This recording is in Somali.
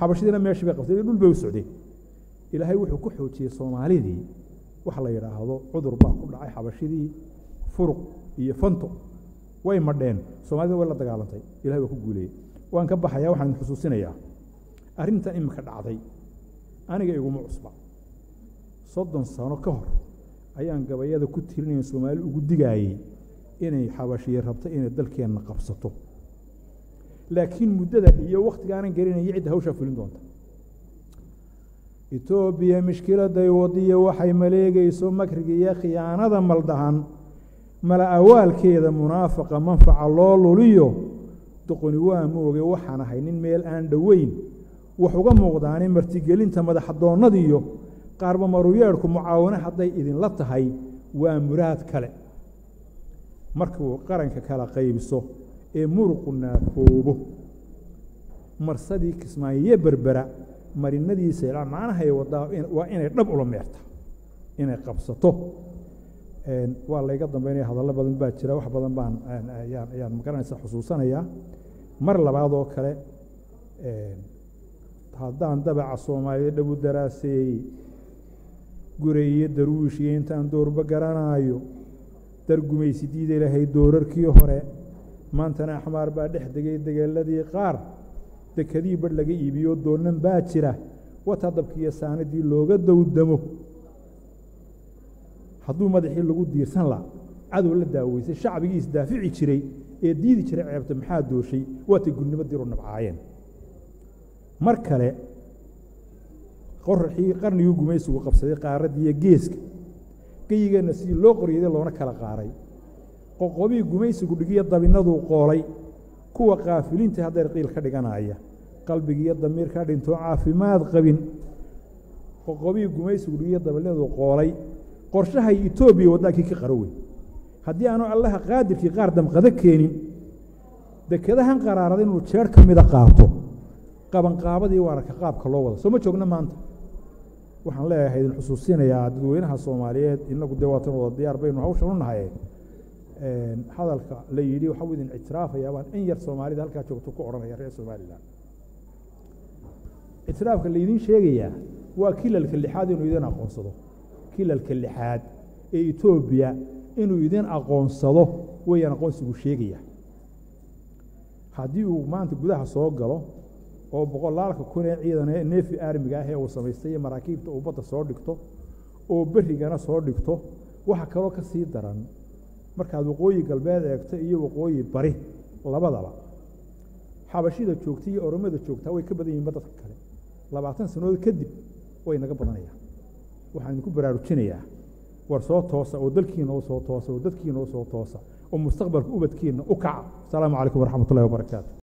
xabashidiina meeshii bay qabtay dhul bay u socdeen ilaahay wuxuu ku xoojiyey soomaalidii waxa la yidhaahdo cudur baa ku dhacay xabashidii furuq iyo fanto way madheen soomaalida way la dagaalantay ilahay waa ku guuleeyey waan ka baxaya waxaan idin xusuusinayaa arrintan iminka dhacday aniga iguma cusba soddon sano ka hor ayaan gabayada ku tirinaya soomaali ugu digaayey inay xabashiye rabto inay dalkeenna qabsato laakiin muddada iyo waktigaanan gelinaya cidda hawshaa fulin doonta etoobiya mishkiladay wadiya waxay maleegayso makriga iyo khiyaanada maldahan mala awaalkeeda munaafaqa manfaca loo luliyo doqoni waa mooge waxaan ahay nin meel aan dhoweyn wax uga muuqdaani martigelinta madaxadoonnadiyo qaarba maruyeerhku mucaawano hadday idinla tahay waa muraad kale markuu qaranka kala qaybiso ee muruqu naafoobo marsadii kismaayiyo berbera marinadiisa ilaa macnahay wadaa waa inay dhab ula meerta inay qabsato waa layga dambeynaya hadallo badan baa jira wax badan baan ayaan ayaan magaranaysa xusuusanayaa mar labaad oo kale haddaan dabaca soomaaliya dhabu daraaseeyey guray iyo darwiish iyo intaan doorba garanaayo dargumaysi diida lahay doorarkii hore maantana axmaar baa dhex degay degeeladii qaar dekadii badh laga iibiyo doonnan baa jira wataa dabkiiyo saanadii looga dowdamo hadduu madaxii lagu diirsan la cadow la daaweysay shacbigii isdaafici jiray ee diidi jiray ceebta maxaa dooshay waatay gudnimo diru nabcaayeen mar kale qoraxii qarnigii gumaysigu qabsaday qaaradiiyo geeska geyigeenna sidii loo qoryaday loona kala qaaray qoqobii gumaysigu dhigiyo dabinaduu qoolay kuwa kaafiliinta haddeer qiil ka dhiganaya qalbigiiyo damiirka dhintoo caafimaad qabin qoqobii gumaysigu dhigiyo dabinaduu qoolay qorshahay etoobiya waddankii ka qaro wey haddii aanu allaha qaadirkii qaar damqado keenin dekadahan qaraarada inuu jeer ka mida qaato qabanqaabadii waararka qaabka loo wada soo ma joogna maanta waxaan leeyahay idin xusuusinayaa dadweynaha soomaaliyeed inagu dee waatan wada diyaar baynu hawshan u nahay hadalka la yidhi waxau idin ictiraafayaa baan in yar soomaalida halkaa joogto ku odhanaya reer somalilan ictiraafka laydin sheegayaa waa kilalka lixaad inuu idin aqoonsado kilalka lixaad ee etoobiya inuu idin aqoonsado weeyaan aqoonsigu sheegaya haddii uu maanta gudaha soo galo oo boqolaalka kun ee ciidan ee neefi armiga ah ee uu samaystay iyo maraakiibta uu badda soo dhigto oo berigana soo dhigto waxa kaloo ka sii daran markaad waqooyi galbeed eegto iyo waqooyi bari labadaba xabashida joogta iyo oromada joogtaa way ka badan yihinba dadka kale labaatan sannadood kadib way naga badanayaan waxaan idinku baraarujinayaa war soo toosa oo dalkiina u soo toosa oo dadkiina u soo toosa oo mustaqbalka ubadkiina u kaca asalaamu calaykum waraxmat ullahi wabarakaatu